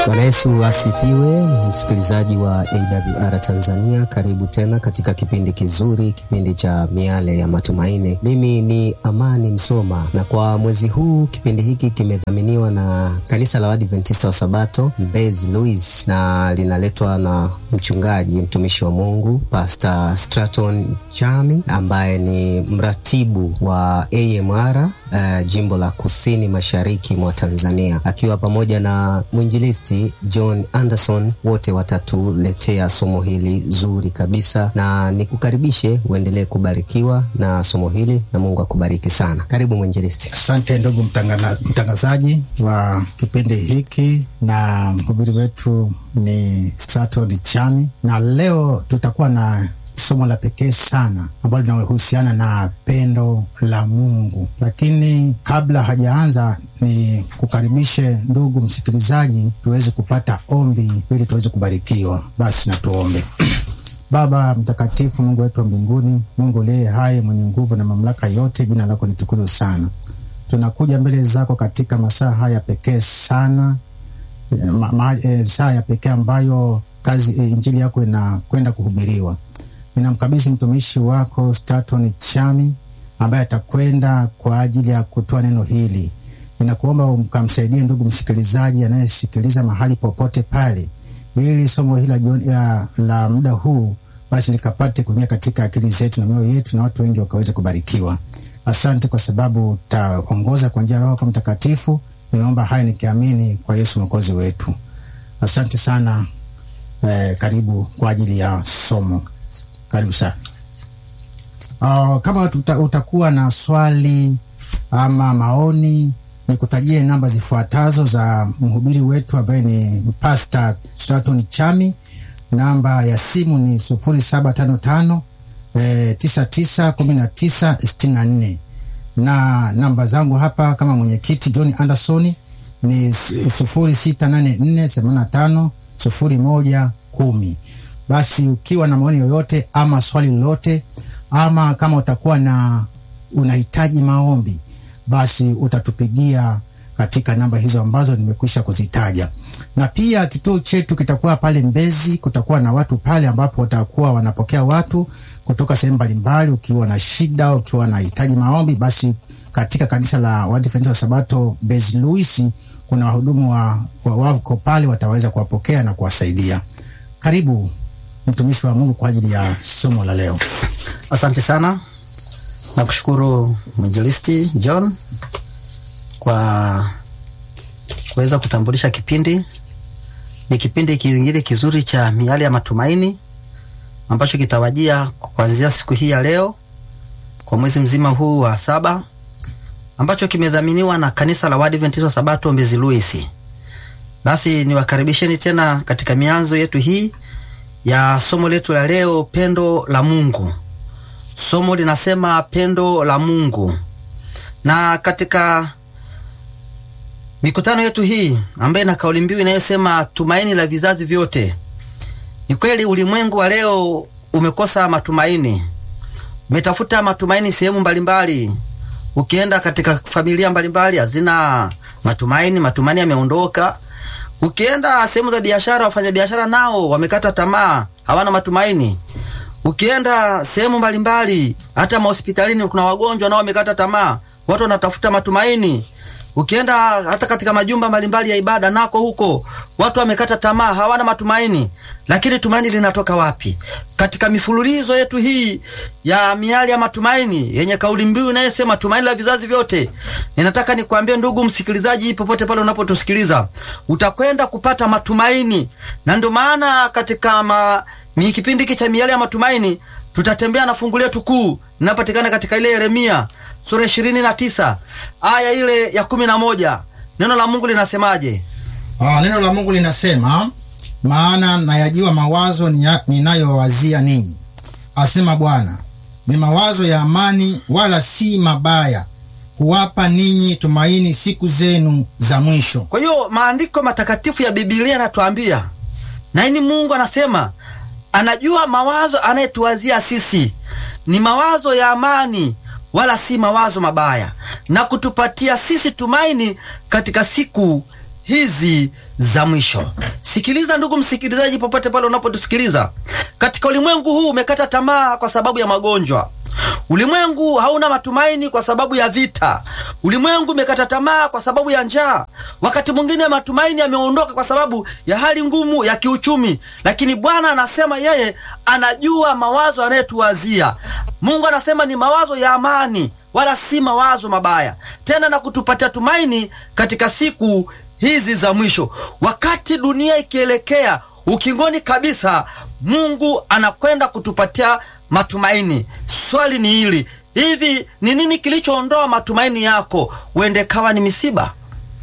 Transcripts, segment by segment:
Bwana Yesu asifiwe, msikilizaji wa AWR Tanzania, karibu tena katika kipindi kizuri, kipindi cha miale ya matumaini. Mimi ni Amani Msoma, na kwa mwezi huu kipindi hiki kimedhaminiwa na kanisa la Waadventista wa Sabato Mbezi Louis, na linaletwa na mchungaji mtumishi wa Mungu Pastor Straton Chami ambaye ni mratibu wa AMR uh, jimbo la kusini mashariki mwa Tanzania, akiwa pamoja na mwinjilisti John Anderson, wote watatuletea somo hili zuri kabisa, na nikukaribishe uendelee kubarikiwa na somo hili, na Mungu akubariki sana. Karibu mwinjilisti. Asante ndugu mtangazaji wa kipindi hiki, na mhubiri wetu ni Straton Chami, na leo tutakuwa na somo la pekee sana ambalo linahusiana na pendo la Mungu. Lakini kabla hajaanza, ni kukaribishe ndugu msikilizaji, tuweze kupata ombi ili tuweze kubarikiwa. Basi na tuombe. Baba mtakatifu, Mungu wetu wa mbinguni, Mungu uliye hai, mwenye nguvu na mamlaka yote, jina lako litukuzwe sana. Tunakuja mbele zako katika masaa haya pekee sana, ma, ma, e, saa ya pekee ambayo kazi e, injili yako inakwenda kuhubiriwa ninamkabidhi mtumishi wako Straton Chami ambaye atakwenda kwa ajili ya kutoa neno hili. Ninakuomba umkamsaidie ndugu msikilizaji anayesikiliza mahali popote pale, ili somo hili la, la muda huu basi likapate kuingia katika akili zetu na mioyo yetu na watu wengi wakaweze kubarikiwa. Asante kwa sababu utaongoza kwa njia ya Roho Mtakatifu. Ninaomba haya nikiamini kwa Yesu mwokozi wetu. Asante sana. Eh, karibu kwa ajili ya somo. Karibu sana. Uh, kama uta, utakuwa na swali ama maoni, nikutajie namba zifuatazo za mhubiri wetu ambaye ni Pastor Straton Chami. Namba ya simu ni sufuri saba tano tano tisa tisa kumi na tisa sitini na nne na namba zangu hapa kama mwenyekiti John Anderson ni sufuri sita nane nne themanini na tano sufuri moja kumi. Basi ukiwa na maoni yoyote ama swali lolote ama kama utakuwa na unahitaji maombi, basi utatupigia katika namba hizo ambazo nimekwisha kuzitaja. Na pia kituo chetu kitakuwa pale Mbezi, kutakuwa na watu pale ambapo watakuwa wanapokea watu kutoka sehemu mbalimbali. Ukiwa na shida, ukiwa na hitaji maombi, basi katika kanisa la Waadventista wa Sabato Mbezi Louis kuna wahudumu wa, wa wako pale wataweza kuwapokea na kuwasaidia. Karibu mtumishi wa Mungu kwa ajili ya somo la leo. Asante sana, nakushukuru mwinjilisti John kwa kuweza kutambulisha kipindi. Ni kipindi kingine kizuri cha miale ya matumaini ambacho kitawajia kuanzia siku hii ya leo kwa mwezi mzima huu wa saba, ambacho kimedhaminiwa na kanisa la Waadventista wa Sabato Mbezi Louis. Basi niwakaribisheni tena katika mianzo yetu hii ya somo letu la leo, pendo la Mungu. Somo linasema pendo la Mungu, na katika mikutano yetu hii ambayo ina kauli mbiu inayosema tumaini la vizazi vyote. Ni kweli ulimwengu wa leo umekosa matumaini, umetafuta matumaini sehemu mbalimbali. Ukienda katika familia mbalimbali hazina matumaini, matumaini yameondoka. Ukienda sehemu za biashara, wafanyabiashara nao wamekata tamaa, hawana matumaini. Ukienda sehemu mbalimbali, hata mahospitalini, kuna wagonjwa nao wamekata tamaa, watu wanatafuta matumaini. Ukienda hata katika majumba mbalimbali ya ibada, nako huko watu wamekata tamaa, hawana matumaini. Lakini tumaini linatoka wapi? Katika mifululizo yetu hii ya miali ya matumaini yenye kauli mbiu inayosema tumaini la vizazi vyote, ninataka nikwambie ndugu msikilizaji, popote pale unapotusikiliza, utakwenda kupata matumaini. Na ndio maana katika ma, mi kipindi hiki cha miali ya matumaini tutatembea na fungu letu kuu linapatikana katika ile Yeremia sura ishirini na tisa aya ile ya kumi na moja. Neno la Mungu linasemaje? Ah, neno la Mungu linasema maana nayajua mawazo ninayowazia ninyi, asema Bwana, ni mawazo ya amani, wala si mabaya, kuwapa ninyi tumaini siku zenu za mwisho. Kwa hiyo maandiko matakatifu ya Biblia yanatuambia na ini, Mungu anasema anajua mawazo anayetuwazia sisi ni mawazo ya amani wala si mawazo mabaya, na kutupatia sisi tumaini katika siku hizi za mwisho. Sikiliza ndugu msikilizaji, popote pale unapotusikiliza, katika ulimwengu huu umekata tamaa kwa sababu ya magonjwa. Ulimwengu hauna matumaini kwa sababu ya vita. Ulimwengu umekata tamaa kwa sababu ya njaa. Wakati mwingine matumaini yameondoka kwa sababu ya hali ngumu ya kiuchumi, lakini Bwana anasema yeye anajua mawazo anayetuwazia. Mungu anasema ni mawazo ya amani, wala si mawazo mabaya, tena na kutupatia tumaini katika siku hizi za mwisho, wakati dunia ikielekea ukingoni kabisa. Mungu anakwenda kutupatia matumaini. Swali ni hili, hivi ni nini kilichoondoa matumaini yako? Uende kawa ni misiba?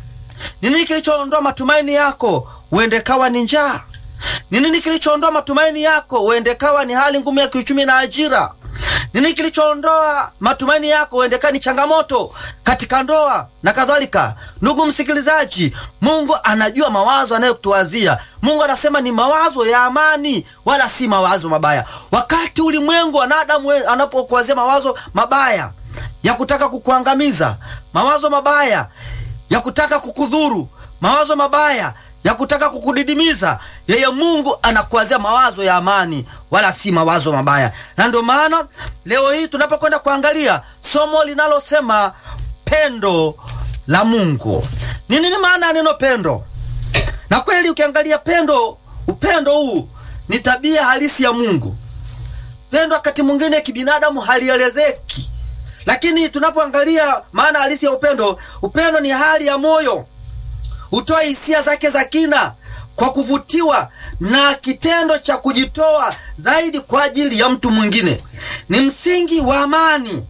Ni nini kilichoondoa matumaini yako? Uende kawa ni njaa? Ni nini kilichoondoa matumaini yako? Uende kawa ni hali ngumu ya kiuchumi na ajira? Ni nini kilichoondoa matumaini yako? Uende kawa ni changamoto katika ndoa na kadhalika. Ndugu msikilizaji, Mungu anajua mawazo anayotuwazia. Mungu anasema ni mawazo ya amani, wala si mawazo mabaya. Wakati ulimwengu wanadamu anapokuwazia mawazo mabaya ya kutaka kukuangamiza, mawazo mabaya ya kutaka kukudhuru, mawazo mabaya ya kutaka kukudidimiza, yeye Mungu anakuwazia mawazo ya amani, wala si mawazo mabaya. Na ndio maana leo hii tunapokwenda kuangalia somo linalosema pendo la Mungu. Ni nini maana ya neno pendo? Na kweli ukiangalia pendo, upendo huu ni tabia halisi ya Mungu. Pendo wakati mwingine kibinadamu halielezeki, lakini tunapoangalia maana halisi ya upendo, upendo ni hali ya moyo, hutoa hisia zake za kina kwa kuvutiwa na kitendo cha kujitoa zaidi kwa ajili ya mtu mwingine. Ni msingi wa amani.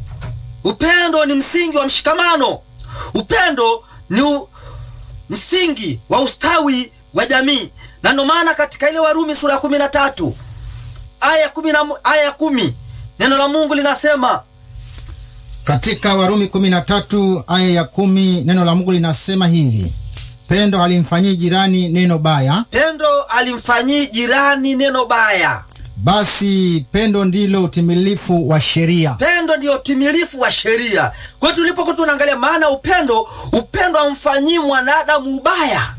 Upendo ni msingi wa mshikamano. Upendo ni u... msingi wa ustawi wa jamii, na ndio maana katika ile Warumi sura ya kumi na tatu aya kumi na aya ya kumi neno la Mungu linasema Katika Warumi kumi na tatu aya ya kumi neno la Mungu linasema hivi: pendo halimfanyii jirani neno baya, pendo alimfanyii jirani neno baya. basi pendo ndilo utimilifu wa sheria. Pendo ndiyo utimilifu wa sheria. Kwa hiyo tulipokuwa tunaangalia maana upendo, upendo hamfanyii mwanadamu ubaya.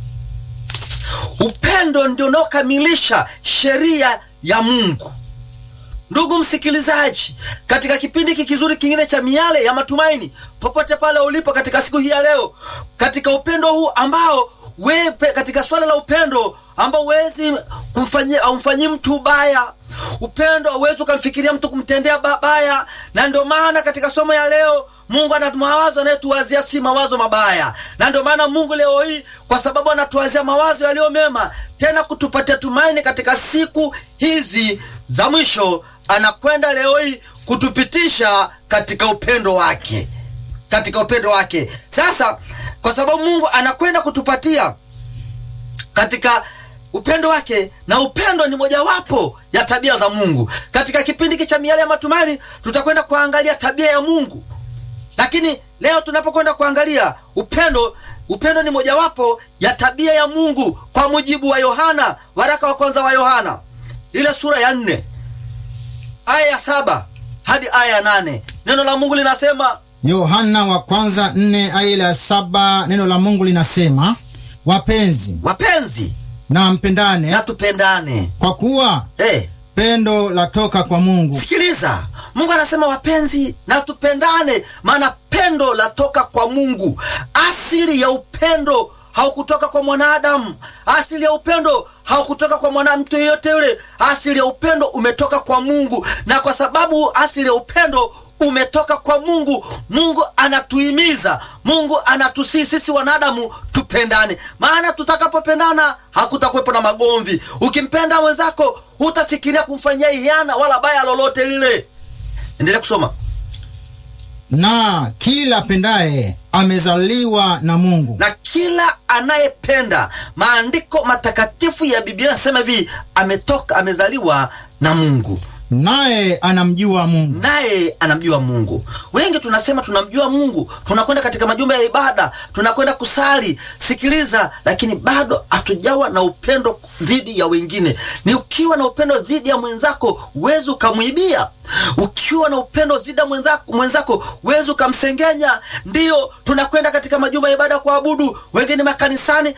Upendo ndio unaokamilisha sheria ya Mungu. Ndugu msikilizaji, katika kipindi hiki kizuri kingine cha Miale ya Matumaini, popote pale ulipo katika siku hii ya leo, katika upendo huu ambao wewe, katika swala la upendo ambao huwezi kumfanyia umfanyii mtu ubaya, upendo hauwezi ukamfikiria mtu kumtendea babaya. Na ndio maana katika somo ya leo Mungu ana mawazo anayetuwazia si mawazo mabaya, na ndio maana Mungu leo hii, kwa sababu anatuwazia mawazo yaliyo mema, tena kutupatia tumaini katika siku hizi za mwisho, anakwenda leo hii kutupitisha katika upendo wake, katika upendo wake. Sasa kwa sababu Mungu anakwenda kutupatia katika upendo wake, na upendo ni mojawapo ya tabia za Mungu. Katika kipindi hiki cha Miale ya Matumaini tutakwenda kuangalia tabia ya Mungu, lakini leo tunapokwenda kuangalia upendo, upendo ni mojawapo ya tabia ya Mungu kwa mujibu wa Yohana, waraka wa kwanza wa Yohana ile sura ya nne aya ya saba hadi aya ya nane neno la Mungu linasema Yohana wa kwanza nne aya ya saba neno la Mungu linasema, wapenzi wapenzi, na mpendane, na tupendane. kwa kuwa Hey, pendo latoka kwa Mungu. sikiliza, Mungu anasema wapenzi na tupendane, maana pendo latoka kwa Mungu. Asili ya upendo haukutoka kwa mwanadamu. Asili ya upendo haukutoka kwa mwana mtu yeyote yule. Asili ya upendo umetoka kwa Mungu, na kwa sababu asili ya upendo umetoka kwa Mungu, Mungu anatuhimiza, Mungu anatusii sisi wanadamu tupendane, maana tutakapopendana hakutakuwepo na magomvi. Ukimpenda mwenzako hutafikiria kumfanyia ihiana wala baya lolote lile. Endelea kusoma. Na kila apendaye amezaliwa na Mungu, na kila anayependa. Maandiko matakatifu ya Biblia yanasema hivi, ametoka amezaliwa na Mungu, naye anamjua Mungu. naye anamjua Mungu. Wengi tunasema tunamjua Mungu, tunakwenda katika majumba ya ibada, tunakwenda kusali, sikiliza, lakini bado hatujawa na upendo dhidi ya wengine. Ni ukiwa na upendo dhidi ya mwenzako huwezi ukamwibia. Ukiwa na upendo dhidi ya mwenzako, mwenzako huwezi ukamsengenya. Ndiyo tunakwenda katika majumba ya ibada kuabudu, wengine makanisani,